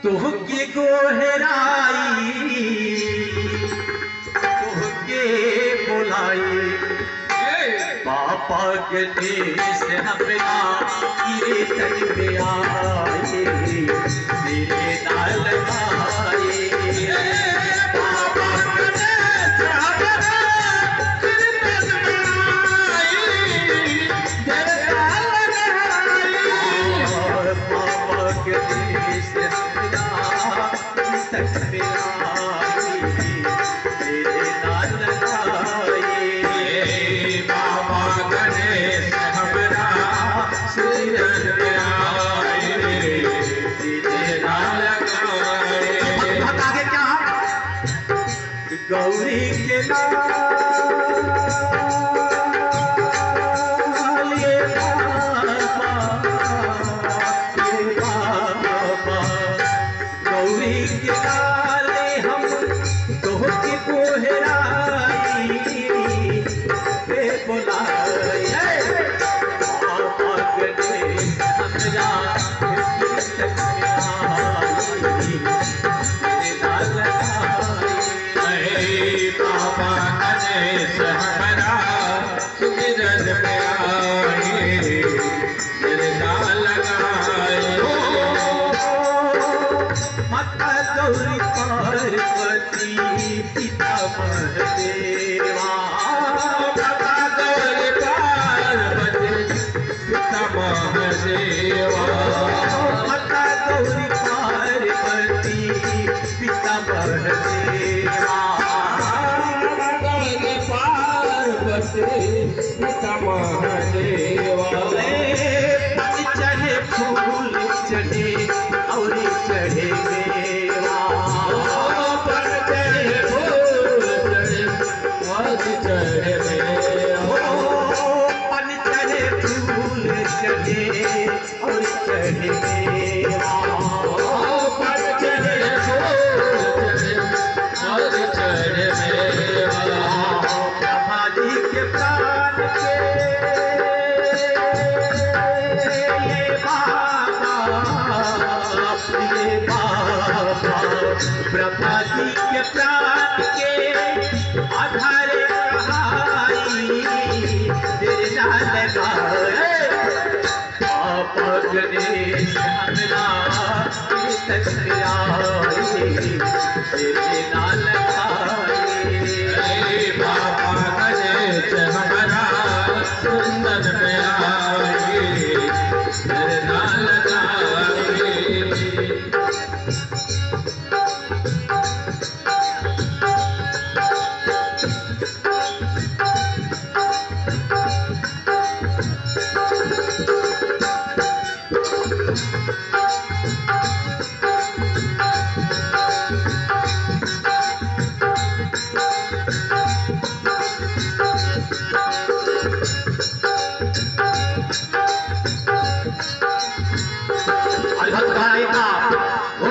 तुहके गोहराई तुहके बुलाई पापा के देश हमरा ये तन में आए मेरे नाल आए पापा के देश हमरा कीर्तन में आए मेरे नाल आए पापा के देश हमरा ये तन में आए मेरे नाल आए बाबा गणेश हमरा सुरन में आए तेरा लगाए बहुत आगे क्या गौरी के लाल ये बाबा, ये बाबा। गौरी के लाल हम तोहके गोहराई बे बोलाई हे। बाबा गणेश हमरा कीर्तन में आई। तेरा लगाई। अरे बाबा गणेश हमरा सुरन में आए तेरा लगाए माता गौरी पार्वती पिता महादेवा बाबा गौरी पार्वती पिता महादेवा माता गौरी पार्वती पिता महादेवा गौरी पार्वती पिता महादेवा पन चढ़े फूल चढ़े और चढ़े मेवा पर चढ़े फूल चढ़े वाद चढ़े मेवा पन चढ़े फूल चढ़े और चढ़े मेवा पर चढ़े फूल चढ़े वाद चढ़े मेवा ब्रह्माजी के प्राण के ये बाबा ये बाबा ब्रह्मा जी के प्राण के आधार कहाई तेरे नाल लगाए पापा गणेश हमरा तक आई तेरे नाल लगाए अरे बाबा गणेश हमारा सुंदर में आए तेरे नाल गाए अलग गाएगा ओ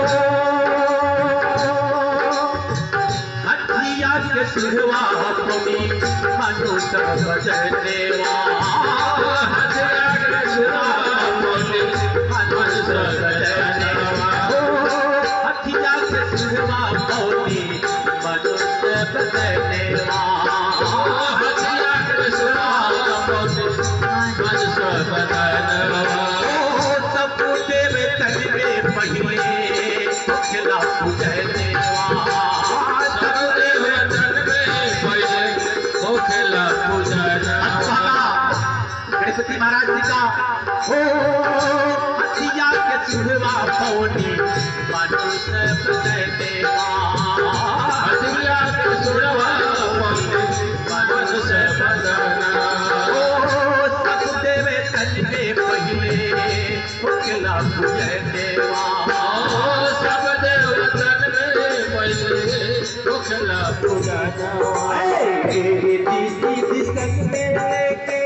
हथिया के सुरवा पमी मनु सब बजन देवा हथिया के सुरवा पमी मनु सब बजन देवा ओ हथिया के सुरवा पमी मनु सब बजन देवा हथिया के सुरवा पमी मन सब बदनवा ओ सब देव तनवे पहिले खिला पूजन देवा सबदेव तन में पहिले होखला पूजनवा गणपति महाराज जी का हो हथिया के सुरवा पौनी मनुष्य देवा हथिया के सुरवा पमी मन सब बदनवा ओ सब देवे तन में पहिले खिला पूजन देवा सब देवतन में पहिले होखला पूजनवा रीति सीधी संग में लेके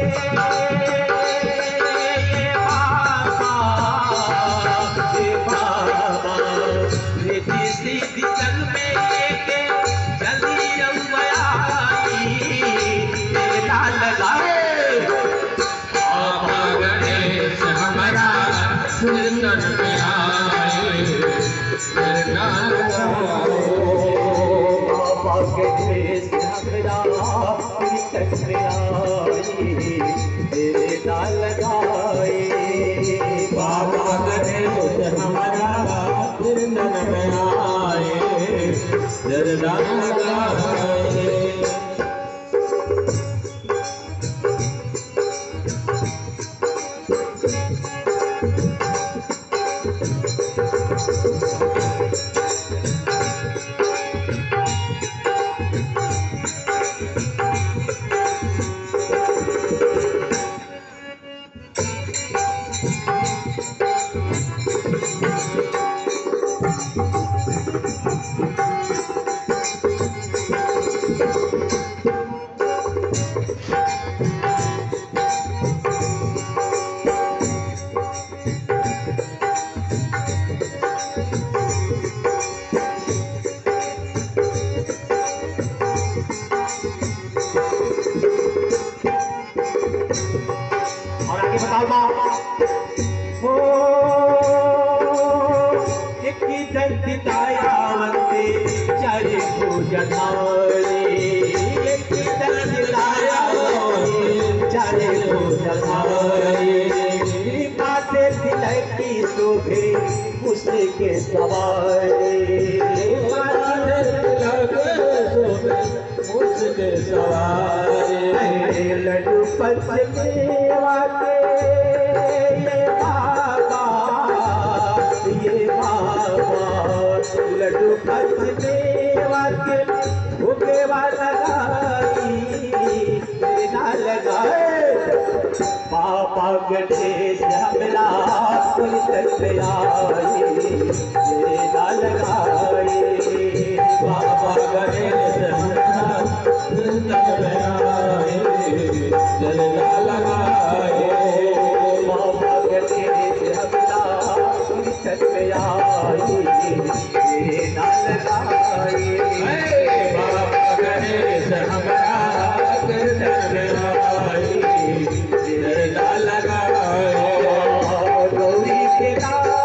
ये बाबा ये बाबा रीति सीधी संग में लेके जल्दी आई तेरा लगाए बाबा गणेश हमारा सुंदर में आए करना लगाए बाबा के देश हमरा तक में आई तेरे नाल लगाए बाबा गणेश हमारा फिर नन में आए जरदा लगाए और आगे बताओ बा हो एक दंत दायावंते चारे भोजनारे एक दंत दायावंते चारे भोजनारे माथे तिलकी शोभे उसके सवारे मुझके सवारे लड्डू पचमेवा के ये बाबा ये बाबा लड्डू पचमेवा के भूखेवा लगाई ना लगाए पापा गणेश हमला कोई तक आई ये ना लगाए बाबा गणेश हमारा वृंदन में आए जरदा लगाए बाबा गणेश हमला कोई तक आई ये ना लगाए बाबा गणेश हमारा वृंदन में आए जरदा लगाए गौरी के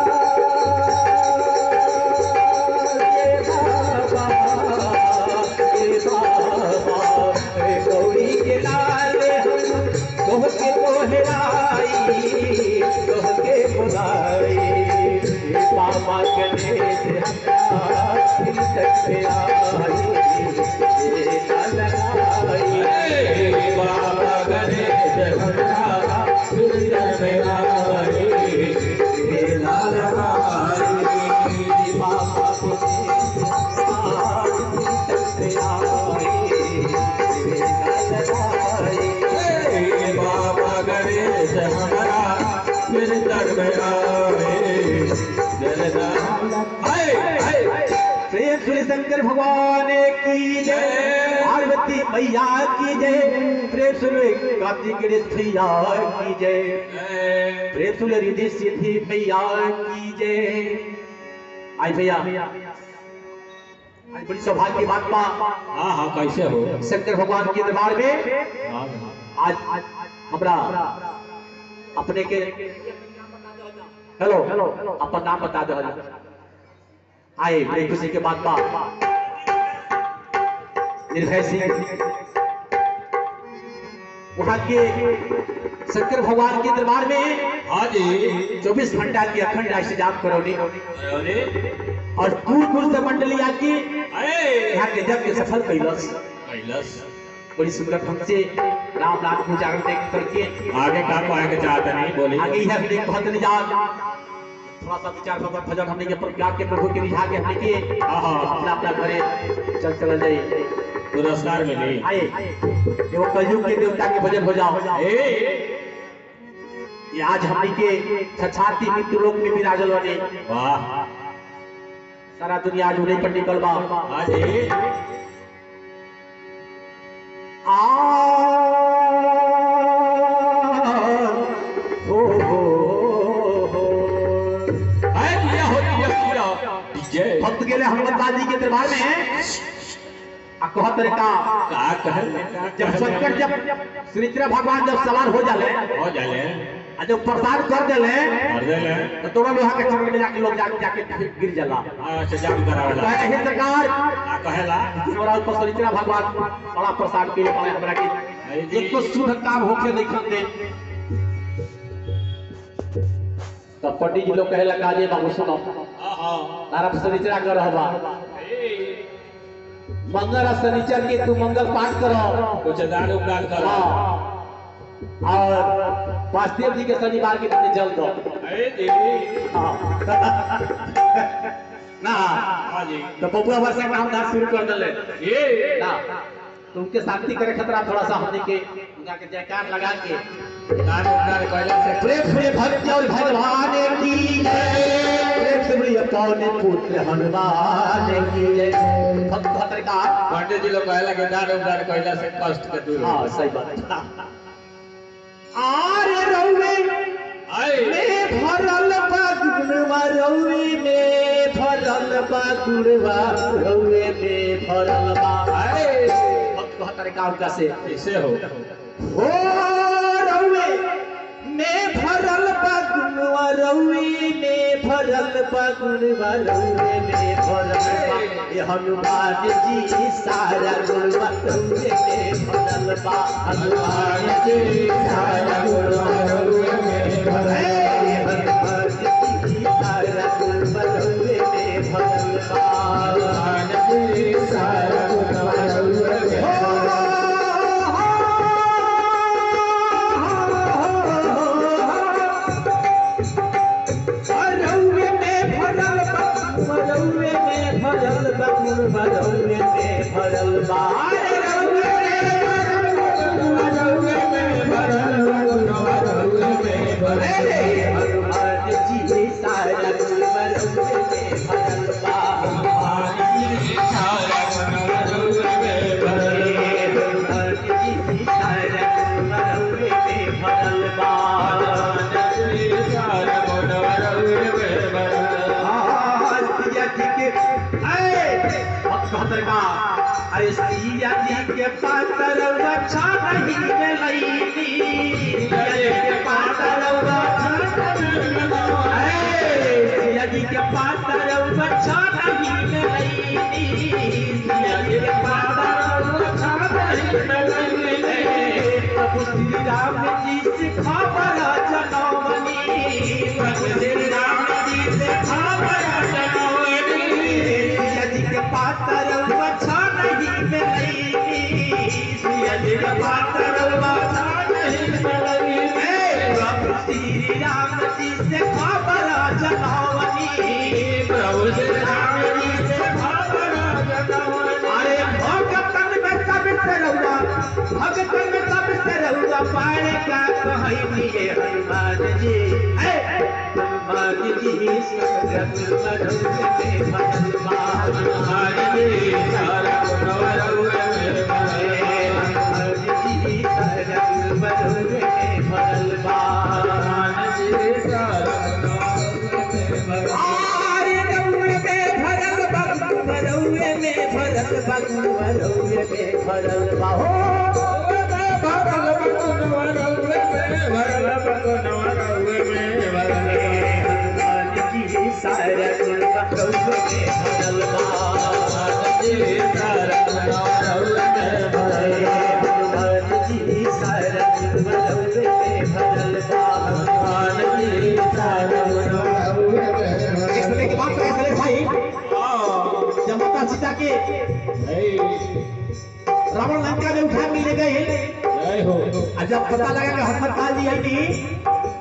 गौरी के लाल हम तोहके कोहराई तोहके बुलाई बाबा गणेश हमरा सकते आई ये ना लगाई बाबा गणेश हमारा वृंदन में आए जरदा लगाए बाबा बाबा गणेश हमारा फिर तर में आए जरदा हाय हाय प्रेम श्री शंकर भगवान की जय पार्वती मैया की जय प्रेम श्री कार्तिक गणेश भैया की जय प्रेम श्री रिद्धि सिद्धि मैया की जय आई भैया आज बड़ी सौभाग्य की बात बा हाँ हाँ कैसे हो शंकर भगवान के दरबार में आज हमरा अपने के हेलो हेलो अपन नाम बता दो आए बड़ी खुशी के बात बा निर्भय सिंह वहाँ के शंकर भगवान के दरबार में हाँ जी चौबीस घंटा की अखंड अष्टजाम करौनी अरे और दूर दूर से मंडली आके अरे यहाँ के जब के सफल कैलस कैलाश बड़ी सुंदर ढंग से राम नाम को जागरण देख करके आगे का कहे के चाहते नहीं बोली आगे यह हमने बहुत नहीं जा थोड़ा सा विचार भगवत भजन हमने के प्रज्ञा के प्रभु के रिझा के हमने के हाँ, हाँ। अपना अपना घरे चल चल जाए पुरस्कार मिली आए एगो कलयुग के देवता के भजन हो जाओ ए ये आज हमने के छछाती मृत्यु लोक में विराजल बने वाह सारा दुनिया आज उन्हीं पर निकल बा हाँ जी आ हो हो हो हाय दिया हो दिया पूरा जय भक्त गेले हनुमत दादी के दरबार में आ कहत रे का का कहल जब संकट जब श्री कृष्ण भगवान जब सवार हो जाले हो जाले आ जब प्रसाद कर देले कर देले तो तोरा लोहा के चरण में जाके लोग जाके जाके गिर जाला अच्छा जाम करावेला कहे हे सरकार आ कहेला हमरा ऊपर सरिचरा भगवान बड़ा प्रसाद के लिए हमरा के एक तो शुभ काम होके नहीं खन दे तो पंडित जी लोग कहेला काजे बाबू सुनो हां हां तारा सरिचरा कर रहबा मंगल और शनिचर के तू मंगल पाठ करो कुछ दान उपदान करो हाँ। और वासुदेव जी के शनिवार के दिन जल दो ए देवी हाँ। ना हां जी तो बबुआ वर्षा काम धार शुरू कर दिले ए ना तो उनके शांति करे खतरा थोड़ा सा हमने के उनका के जयकार लगा के दान उपदान कइला से प्रेम से भक्त और भगवान की जय प्रेम से बड़ी पौन पुत्र हनुमान की जय भक्त भक्त का पंडित जी लोग कहेला कि दान उपदान कइला से कष्ट के दूर हाँ सही बात आरे रउवे आए में भरल बा गुणवा रउवे में भरल बा गुणवा रउवे में भरल बा आए भक्त कहतर काम का से कैसे हो ओ रउवे में भरल बा गुणवा रउवे में भरल बा गुणवा रउवे में भरल बा ये हनुमान जी सारा गुणवा रउवे में भरल बा हनुमान जी सारा गुणवा रउवे में भरल बा हे हनुमान जी सारा गुणवा रउवे में भरल बा हनुमान जी सारा गुणवा रउवे में भरौवे में भरल बा भरौवे में भरल बा भरौवे में भरल बा भरौवे में भरल बा भरौवे में भरल बा हनुमान जी सारा गुण भरौवे में भरल बा हनुमान जी सारा गुण भरौवे में भरल बा हनुमान जी सारा गुण भरौवे में भरल बा हनुमान जी सारा गुण भरौवे में भरल बा सिया जी के ऐ भक्त का अरे सिया जी के पातर रक्षा नहीं मिलैनी सिया जी के पातर रक्षा सिया जी के पातर रक्षा नहीं मिलैनी सिया जी के पातर रक्षा नहीं मिलैनी प्रभु श्री राम जी से खबर जनवनी प्रभु श्री राम जी से खबर जनवनी सिया जी के पातर रक्षा नहीं मिलैनी सिया जी के पातर रक्षा नहीं मिलैनी प्रभु श्री राम जी से खबर जनवनी प्रभु श्री राम जी से खबर जनवनी अरे भगतन में सब से रहुआ भगतन में सब से रहुआ पाए का कहनी है हनुमान जी ऐ हनुमान जी सगत मरहुए में भगवा हनुमान जी सारा गुणवरुए में भगवे हनुमान जी सारा गुणवरुए में भगवा हनुमान जी सारा गुणवरुए में भगवा आरे रउए में भरल बगु मरउए में भरल बगु मरउए में भरल बा हो हनुमान जी सारा गुण मरउए में भरल बा हनुमान जी सारा गुण मरउए में भरल बा हनुमान जी सारा गुण मरउए में भरल बा हनुमान जी सारा गुण मरउए में भरल बा एक समय के बात है भाई जब माता सीता के रावण लंका में उठा के ले गए जय हो और जब पता लगा कि हनुमान काल जी आई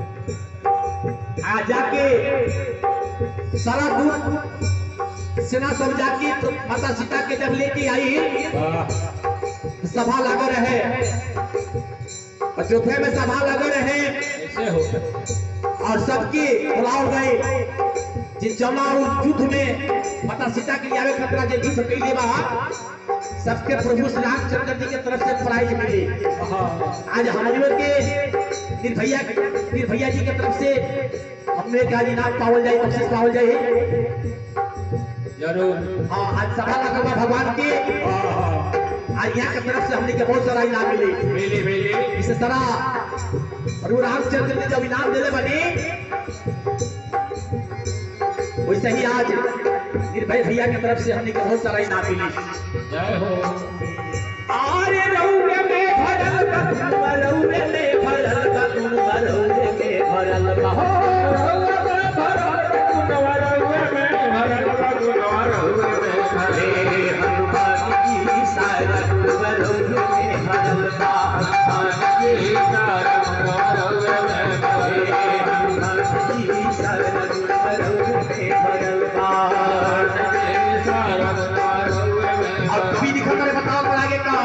आ जाके सारा दूत सेना सब जाके तो माता सीता के जब लेके आई वाह सभा लगा रहे अयोध्या में सभा लगा रहे कैसे हो और सबके बुलाओ गए जिन जौना उस युद्ध में माता सीता के आवे खतरा जे युद्ध कैले बा सबके प्रभु श्री रामचंद्र जी के तरफ से प्राइज मिली आज हम लोग के निर्भैया निर्भैया जी के तरफ से हमने का इनाम पावल जाए बख्शिश पावल जाए जरूर हाँ आज सभा लगा बा भगवान के आज यहाँ के तरफ से हमने के बहुत सारा इनाम मिले मिली मिली इस तरह और वो रामचंद्र ने जब इनाम दिले बनी वैसे ही आज निर्भय भैया की तरफ से हमने के बहुत सारा इनाम मिली जय हो आरे रउवे में भरल बा तुम रउवे में भरल बा तुम रउवे में भरल बा हो हे हनुमान की सारा तुम रउवे में भरल बा हे हनुमान की सारा तुम रउवे में भरल बा अब कभी दिखा करे बताओ पर आगे का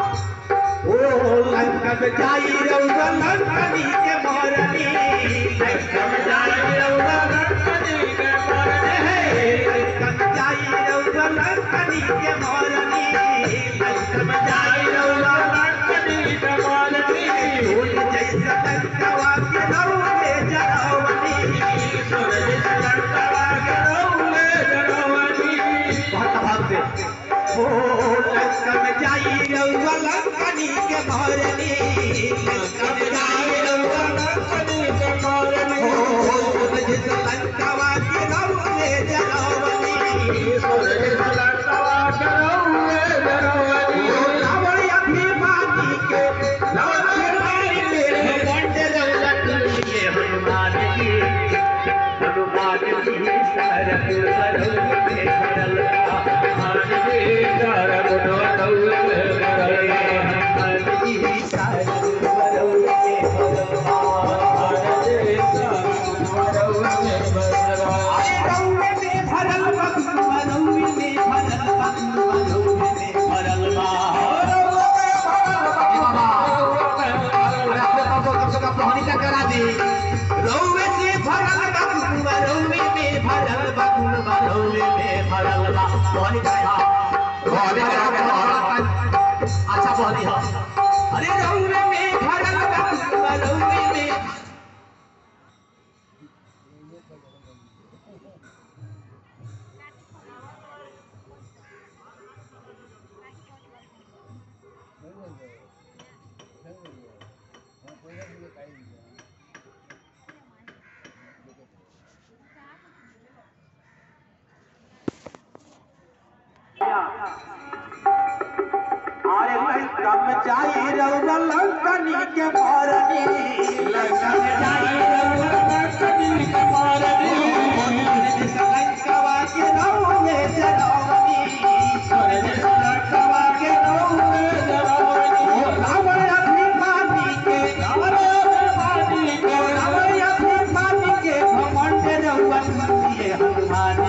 ओ लंका में जाई रउवा लंकनी के मारनी लंका में जाई रउवा लंकनी के मारनी हे लंका में जाई रउवा लंकनी के मारनी लंका में जाई रउवा लंकनी के मारनी फूल जैसा लंकवा के रउवे जरावनी फूल जैसा लंकवा के रउवे जरावनी बहुत भाव से ओ लंका में जाई रउवा लंकनी के मारनी लंका में जाई रउवा लंकनी के मारनी ओ फूल जैसा लंकवा के रउवे जरावनी फूल जैसा लंकवा के रउवे जरावनी रावण अभिमानी के रावण अभिमानी के बंदे रउवा के हनुमान जी हनुमान जी सरक सरक में भरल बा हनुमान जी सरक हनुमान जी सरक सरक में भरल बा अरे रउवे में भरल बा रउवे में भरल बा रउवे में भरल बा अरे अपने पापा कब से कब कहानी का करा दी रउवे से भरल बा कुनबा रउवे में भरल बा कुनबा रउवे में भरल बा कहानी का था कहानी का अच्छा बोली हा अरे रउवे में भरल बा कुनबा रउवे में अरे लंका में जाई रउवा लंकनी के मारनी लंका में जाई रउवा लंकनी के मारनी लंकवा के रउवे जरावनी लंकवा के रउवे जरावनी रावण अभिमानी के रावण अभिमानी के रावण अभिमानी के घमंड रउवा ये हनुमान